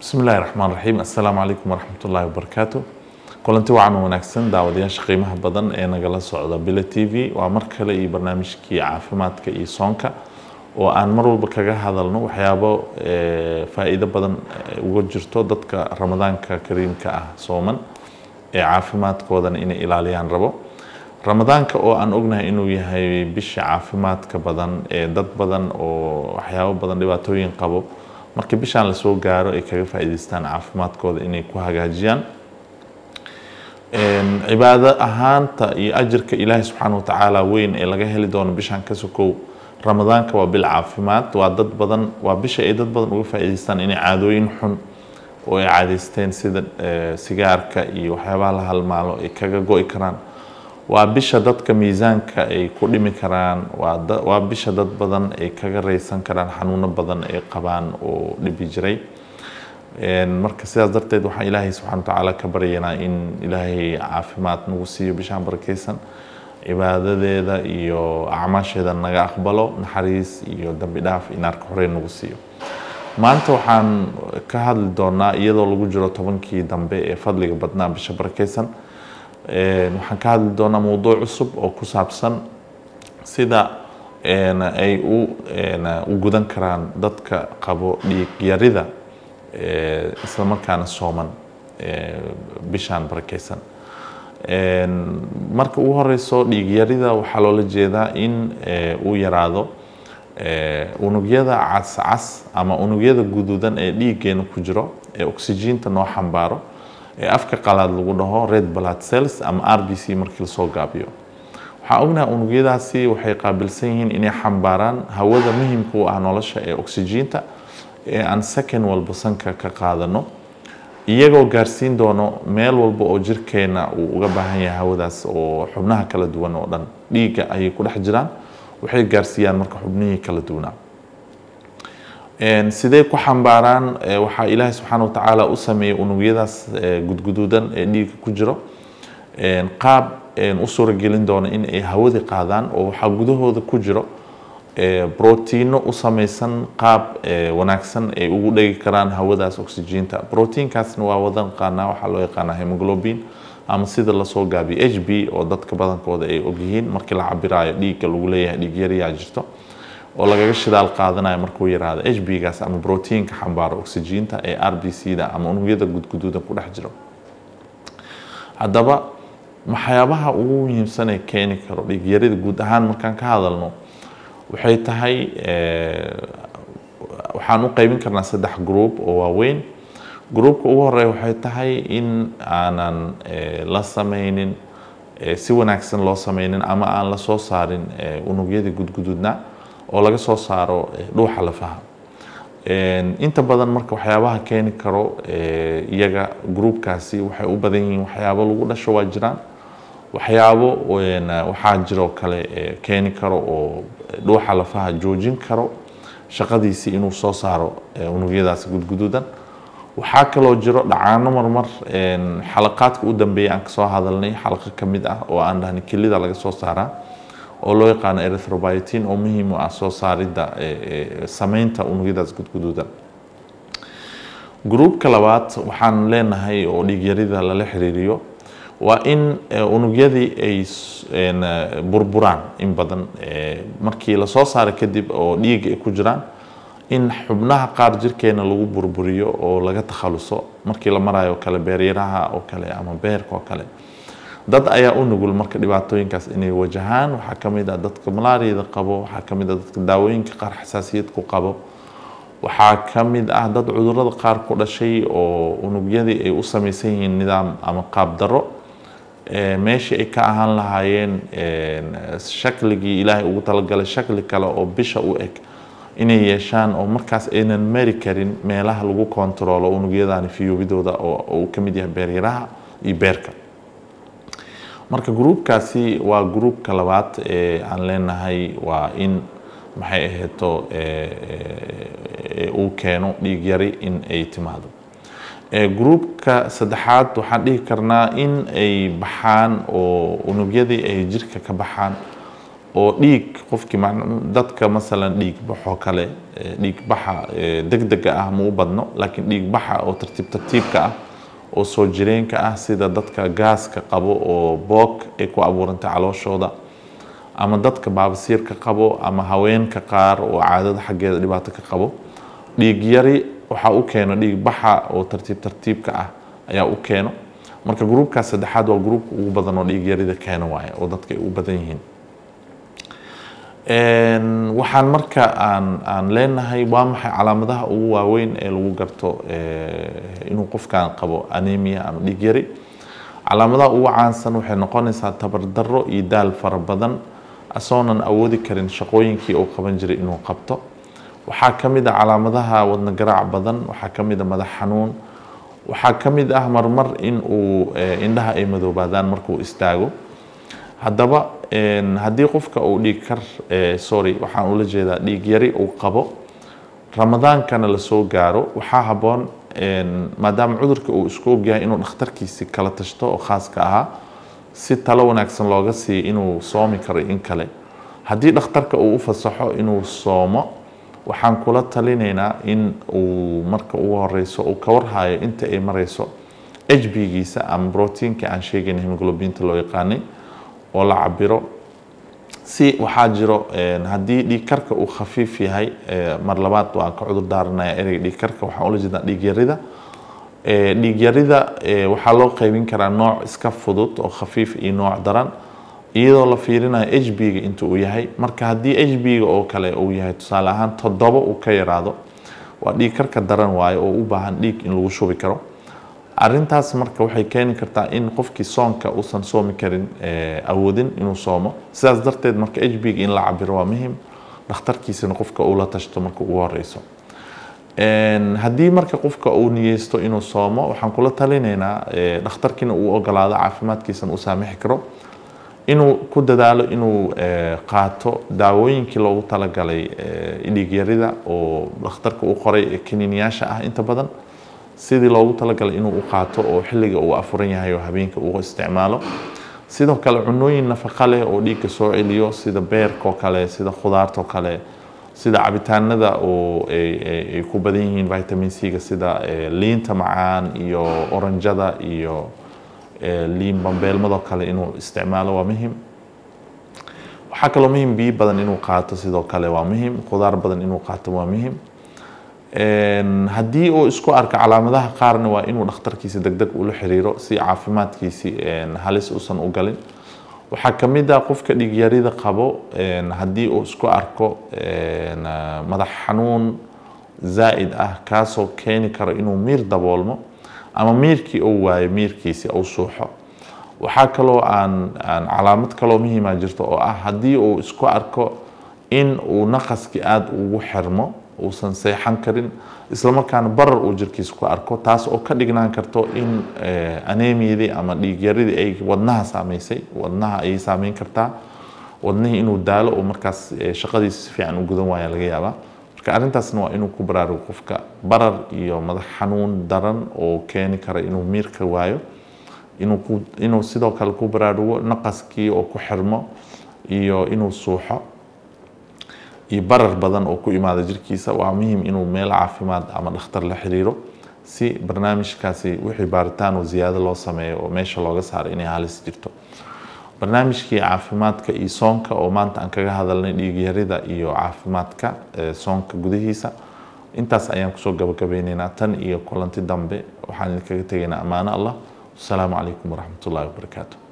bismi illaahi raxmaan raxiim assalaamu calaykum waraxmat ullaahi wabarakaatu kulanti wacan wanaagsan daawadayaasha qiimaha badan ee nagala socda bila t v waa mar kale iyo barnaamijkii caafimaadka iyo soonka oo aan mar walba kaga hadalno waxyaabo faa-iido badan uga jirto dadka ramadaanka kariimka ah sooman ee caafimaadkoodana inay ilaaliyaan rabo ramadaanka oo aan ognahay inuu yahay bisha caafimaadka badan ee dad badan oo waxyaabo badan dhibaatooyin qabo marka bishaan lasoo gaaro ay kaga faa'iidaystaan caafimaadkooda inay ku hagaajiyaan cibaado ahaanta iyo ajirka ilaahay subxaana watacaala weyn ee laga heli doono bishaan ka sokow ramadaanka waa bil caafimaad waa dad badan waa bisha ay dad badan uga faa'iidaystaan inay caadooyin xun oo ay caadaysteen sida sigaarka iyo waxyaabaha la halmaalo ay kaga go'i karaan waa bisha dadka miisaanka ay ku dhimi karaan waa bisha dad badan ay kaga raysan karaan xanuuno badan ay qabaan oo dhibi jiray marka sidaas darteed waxaan ilaahay subxana watacaala ka baryaynaa in ilaahay caafimaad nagu siiyo bishaan barakeysan cibaadadeeda iyo acmaasheeda naga aqbalo naxariis iyo dambi dhaaf inaarka horey nagu siiyo maanta waxaan ka hadli doonaa iyadoo lagu jiro tobankii dambe ee fadliga badnaa bisha barakeysan waxaan ka hadli doonaa mowduuc cusub oo ku saabsan sida ay u gudan karaan dadka qabo dhiig yarida isla markaana sooman bishaan barakeysan marka ugu horeyso dhiig yarida waxaa loola jeedaa in uu yaraado unugyada cascas ama unugyada guduudan ee dhiiggeena ku jiro ee oxygiinta noo xambaaro ee afka qalaad lagu dhaho red blood cells ama r b c markii lasoo gaabiyo waxaan ognahay unugyadaasi waxay qaabilsan yihiin inay xambaaraan hawada muhimka u ah nolosha ee oxygiinta ee aan second walba sanka ka qaadano iyagoo gaarsiin doono meel walba oo jirkeena uu uga baahan yahay hawadaas oo xubnaha kala duwan oo dhan dhiigga ayay ku dhex jiraan waxay gaarsiiyaan marka xubnihii kala duwanaa sidee ku xambaaraan waxaa ilaahay subxaana watacaala u sameeyey unugyadaas gudguduudan ee dhiigga ku jiro qaab u suuragelin doona in ay hawadi qaadaan oo waxaa gudahooda ku jiro brotiino u samaysan qaab wanaagsan ay ugu dhegi karaan hawadaas oxygiinta brotiinkaasna waa wada naqaanaa waxaa loo yaqaanaa hemoglobin ama sida lasoo gaabiyo h b oo dadka badankooda ay ogyihiin markii la cabiraayo dhiigga lagu leeyahay dhiig yariyaa jirto oo lagaga shidaal qaadanayo markuu yaraado h b gaas ama brotiinka xambaaro oxygiinta ee r b c da ama unugyada gudguduuda ku dhex jiro haddaba waxyaabaha ugu muhiimsan ee keeni karo dhiigyarida guud ahaan markaan ka hadalno waxay tahay waxaan u qeybin karnaa saddex group oo waaweyn groupka ugu horeeya waxay tahay in aanan la sameynin si wanaagsan loo sameynin ama aan la soo saarin unugyadii gudguduudna oo laga soo saaro dhuuxa lafaha inta badan marka waxyaabaha keeni karo iyaga groupkaasi waxay u badan yihiin waxyaabo lagu dhasho waa jiraan waxyaabo waxaa jiroo kale keeni karo oo dhuuxa lafaha joojin karo shaqadiisii inuu soo saaro unugyadaas gudguduudan waxaa kaloo jiro dhacaano marmar xalaqaadka u dambeeya aan kasoo hadalnay xalaqa ka mid ah oo aan dhahnay kelida laga soo saaraa oo loo yaqaano erythrobiotin oo muhiim u ah soo saaridda sameynta unugyadaas gudguduudan gruupka labaad waxaan leenahay oo dhiigyarida lala xiriiriyo waa in unugyadii ay burburaan in badan markii lasoo saara kadib oo dhiiga ay ku jiraan in xubnaha qaar jirkeena lagu burburiyo oo laga takhaluso markii la marayo kale beeryaraha oo kale ama beerka oo kale dad ayaa u nugul marka dhibaatooyinkaas inay wajahaan waxaa ka mid ah dadka malaariyada qabo waxaa ka mid ah dadka daawooyinka qaar xasaasiyad ku qabo waxaa ka mid ah dad cudurada qaar ku dhashay oo unugyadii ay u samaysan yihiin nidaam ama qaab daro meeshii ay ka ahaan lahaayeen shakligii ilaahay ugu talagalay shakli kale oo bisha u eg inay yeeshaan oo markaas aynan mari karin meelaha lagu kontaroolo unugyadani fiyobidooda oo uu ka mid yahay beeryaraha iyo beerka marka gruupkaasi waa gruupka labaad ee aan leenahay waa in maxay ahayto uu keeno dhiig yari in ay timaado gruupka saddexaad waxaan dhihi karnaa in ay baxaan oo unugyadii ay jirka ka baxaan oo dhiig qofkii dadka masalan dhiig baxoo kale dhiig baxa degdega ah ma u badno laakiin dhiig baxa oo tartiib tartiibka ah oo soo jireenka ah sida dadka gaaska qabo oo boog ay ku abuurantay calooshooda ama dadka baabasiirka qabo ama haweenka qaar oo caadada xaggeeda dhibaato ka qabo dhiig yari waxaa u keeno dhiig baxa oo tartiib tartiibka ah ayaa u keeno marka gruubkaas saddexaad waa gruubka ugu badan oo dhiig yarida keeno waaye oo dadka ay u badan yihiin waxaan marka aan aan leenahay waa maxay calaamadaha ugu waaweyn ee lagu garto inuu qofkan qabo anemia ama dhiig yari calaamadaha ugu caansan waxay noqonaysaa tabardaro iyo daal fara badan asoonan awoodi karin shaqooyinkii uu qaban jiray inuu qabto waxaa ka mid ah calaamadaha wadna garaac badan waxaa ka mid ah madax xanuun waxaa ka mid ah marmar in uu indhaha ay madoobaadaan markuu istaago haddaba haddii qofka uu dhiig kar sorry waxaan ula jeedaa dhiig yari uu qabo ramadaankana lasoo gaaro waxaa habboon maadaama cudurka uu isku ogyahay inuu dhakhtarkiisi kala tashto oo khaaska ahaa si talo wanaagsan looga siiyo inuu soomi karo in kale haddii dhakhtarka uu u fasaxo inuu soomo waxaan kula talinaynaa in uu marka ugu horeyso uu ka warhayo inta ay mareyso hbgiisa ama brotiinka aan sheegayna hemoglobinta loo yaqaanay oo la cabiro si waxaa jiro haddii dhiig karka uu khafiif yahay mar labaad waan ka cudur daaranaya ereyga dhiig karka waxaan ula jeedaa dhiig yarida dhiig yarida waxaa loo qaybin karaa nooc iska fudud oo khafiif iyo nooc daran iyadoo la fiirinayo hbga inta uu yahay marka haddii hbga oo kale uu yahay tusaale ahaan toddoba uu ka yaraado waa dhiig karka daran waayo oo u baahan dhiig in lagu shubi karo arintaas marka waxay keeni kartaa in qofkii soonka uusan soomi karin awoodin inuu soomo sidaas darteed marka hbga in la cabiro waa muhim dhakhtarkiisana qofka uu la tashto marka ugu horeyso haddii marka qofka uu niyeysto inuu soomo waxaan kula talinaynaa dhakhtarkiina uu ogolaado caafimaadkiisana uu saamixi karo inuu ku dadaalo inuu qaato daawooyinkii loogu talagalay dhiigyarida oo dhakhtarka u qoray kaniiniyaasha ah inta badan sidii loogu talagalay inuu u qaato oo xilliga uu afuran yahay oo habeenka uu isticmaalo sidoo kale cunooyin nafaqa leh oo dhiigga soo celiyo sida beerka oo kale sida khudaarta oo kale sida cabitaanada oo ay ku badan yihiin vitamin c-ga sida liinta macaan iyo oranjada iyo liin bambeelmadoo kale inuu isticmaalo waa muhim waxaa kaloo muhim biyo badan inuu qaato sidoo kale waa muhim khudaar badan inuu qaato waa muhim haddii uu isku arko calaamadaha qaarna waa inuu dhakhtarkiisa deg deg ula xiriiro si caafimaadkiisi halis uusan u galin waxaa ka mid ah qofka dhiigyarida qabo haddii uu isku arko madax xanuun zaa'id ah kaasoo keeni karo inuu miir daboolmo ama miirkii uu waayo miirkiisi uu suuxo waxaa kaloo aan aan calaamad kaloo muhiima jirto oo ah haddii uu isku arko in uu naqaskii aada ugu xirmo uusan seexan karin islamarkaana barar uu jirkiisa ku arko taas oo ka dhignaan karto in anemiyadii ama dhiigyaridii ay wadnaha saameysay wadnaha ayay saameyn kartaa wadnihii inuu daalo oo markaas shaqadiisa si fiican u gudan waaya laga yaabaa marka arrintaasna waa inuu ku baraarugo qofka barar iyo madax xanuun daran oo keeni kara inuu miirka waayo inuu ku inuu sidoo kale ku baraarugo naqaskii oo ku xirmo iyo inuu suuxo iyo barar badan oo ku imaada jirkiisa waa muhiim inuu meel caafimaad ama dhakhtar la xiriiro si barnaamijkaasi wixii baaritaan oo ziyaado loo sameeyo oo meesha looga saaro inay halis jirto barnaamijkii caafimaadka iyo soonka oo maanta aan kaga hadalnay dhiigyarida iyo caafimaadka soonka gudihiisa intaas ayaan kusoo gabagabeyneynaa tan iyo kulanti dambe waxaan idinkaga tegaynaa ammaano allah wasalaamu calaykum waraxmat ullahi wabarakaatu